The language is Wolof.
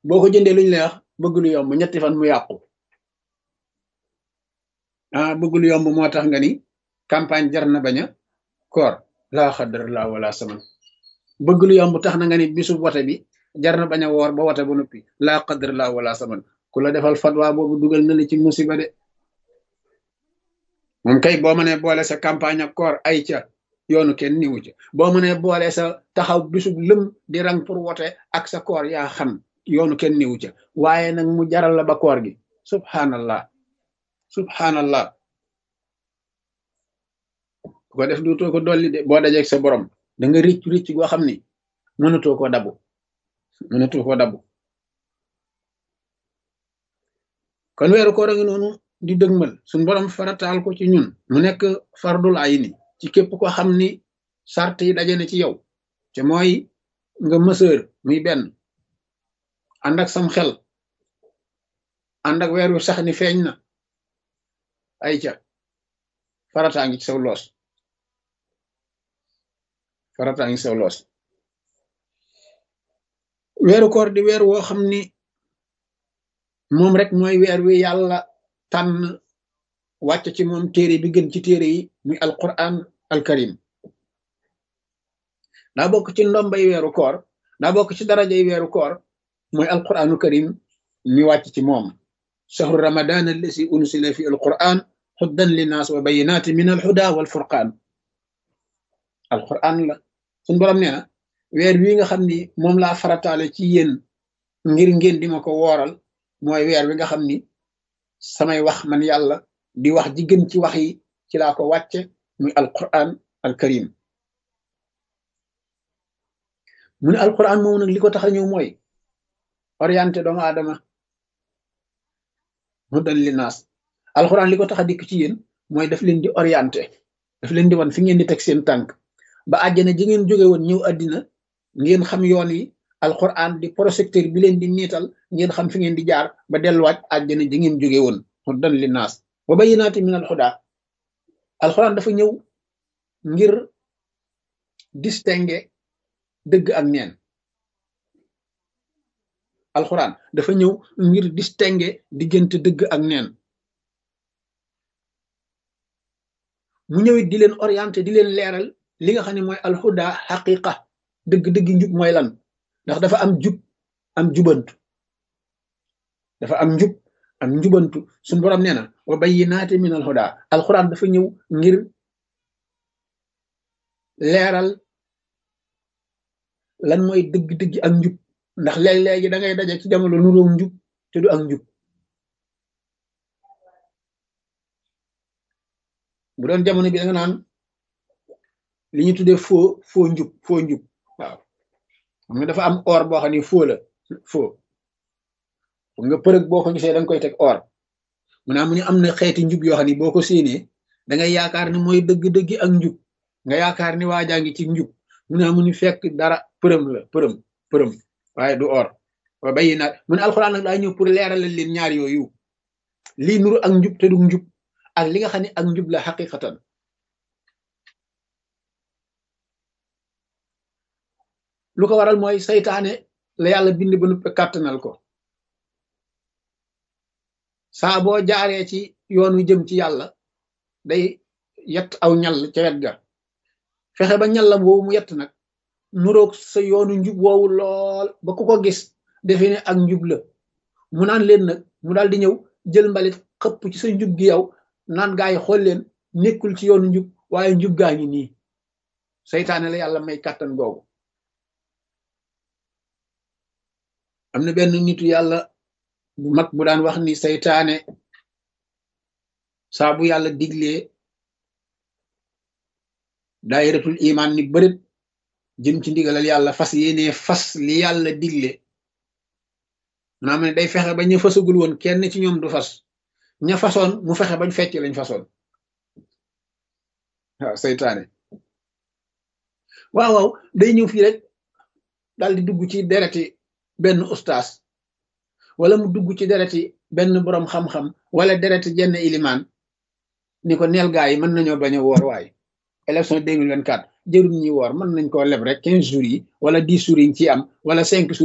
boo ko jëndee luñ lay wax bëgg lu yomb ñetti fan mu yàqu ah bëgg lu yomb moo tax nga ni campagne jar na bañ a koor laa xadar laa wala saman bëgg lu yomb tax na nga ni bisu wote bi jar na bañ a woor ba wote ba noppi laa xadar laa wala saman ku la defal fatwa boobu dugal na la ci musiba de moom kay boo mënee boole sa campagne ak koor ay ca yoonu kenn niwu ca boo mënee boole sa taxaw bisub lëm di rang pour wote ak sa koor yaa xam yoonu kenn niwu ca waaye nag mu jaral la ba koor gi subhanallah subhanallah bu ko def duutoo ko dolli de boo dajeeg sa borom da nga ricc ricc goo xam ni mënatoo ko dabu mënatoo ko dabu kon weeru koor a ngi noonu di dëgmal suñ borom farataal ko ci ñun mu nekk fardul ayni ci képp ko xam ni sart yi daje na ci yow te mooy nga mësër muy benn ànd ak sam xel ànd ak weer wi sax ni feeñ na ay ca farataa ngi ci saw loos farataa ngi ci saw loos weeru koor di weer woo xam ni moom rek mooy weer wi yàlla tànn wàcc ci moom téere bi gën ci téere yi muy alquran alkarim daa bokk ci ndombay weeru koor daa bokk ci darajay weeru koor mooy alquranu karim mi wàcc ci moom shahru ramadan allasi unsila fi alquran xuddan linnaas wa bayinaati min alhuda walfurqaan alquran la suñ borom nee na weer wi nga xam ni moom laa farataale ci yéen ngir ngeen di ma ko wooral mooy weer wi nga xam ni samay wax man yàlla di wax ji gën ci wax yi ci laa ko wàcce muy alquran alkarim mu ne alquran moom nag li ko tax a ñëw mooy orienté doomu aadama hudan linnaas alquran li ko tax a dikk ci yéen mooy daf leen di orienté daf leen di wan fi ngeen di teg seen tànk ba àjjana ji ngeen jóge woon ñëw àddina ngeen xam yoon yi alquran di projecteur bi leen di niital ngeen xam fi ngeen di jaar ba delluwaat àjjana ji ngeen jóge woon hudan linnaas wa bayyinaati min alhuda alquran dafa ñëw ngir distinguer dëgg ak neen alquran dafa ñëw ngir distinguer diggante dëgg ak neen mu ñëwit di leen orienté di leen leeral li nga xam ne mooy alhuda xaqiqa dëgg-dëgg njub mooy lan ndax dafa am jub am jubantu dafa am njub am njubantu suñu borom nee na wa bayyinaati min alhuda alquran dafa ñëw ngir leeral lan mooy dëgg-dëgg ak njub ndax léeg-léegi da ngay daje ci jamono nuróom njub te du ak njub bu doon jamono bi da nga naan li ñu tuddee foo foo njub foo njub waaw xam nga dafa am or boo xam ne foo la foo nga përëg boo ko gisee da nga koy teg or mu naa mu ne am na xeeti njub yoo xam ne boo ko séenee da ngay yaakaar ni mooy dëgg-dëgg ak njub nga yaakaar ni waajaa ngi ci njub mu naa mu ni fekk dara përëm la përëm përëm waaye du or wa bayi naat mu ne alxuraan nag daa ñëw pour leeralal leen ñaar yooyu lii nuru ak njub te du njub ak li nga xam ne ak njub la xaqiqatan lu ko waral mooy saytaane la yàlla bind ba nuppe kàttanal ko saa boo jaaree ci yoon wi jëm ci yàlla day yett aw ñal ca wet ga fexe ba ñallam woowu mu yett nag nuroog sa yoonu njub woowu lool ba ku ko gis defe ne ak njub la mu naan leen nag mu daal di ñëw jël mbalit xëpp ci sa njub gi yow naan gaa yi xool leen nekkul ci yoonu njub waaye njub gaa ngi nii saytaane la yàlla may kàttan googu am na benn nitu yàlla bu mag bu daan wax ni saytaane saa bu yàlla diglee daayiratul iman ni bërit jëm ci ndigalal yàlla fas yéene fas li yàlla digle maanaam ne day fexe ba ñu fasagul woon kenn ci ñoom du fas ña fasoon mu fexe bañ fecc lañ fasoon waaw saytaane waaw waaw day ñëw fii rek daal di dugg ci dereti benn ustaas wala mu dugg ci dereti benn boroom xam-xam wala dereti jenn ilimaan ni ko neel gaa yi mën nañoo bañ a woor waay élection 2024 jërul ñuy woor mën nañ koo leb rek quinze jours yi wala dix jours yi ci am wala cinq jours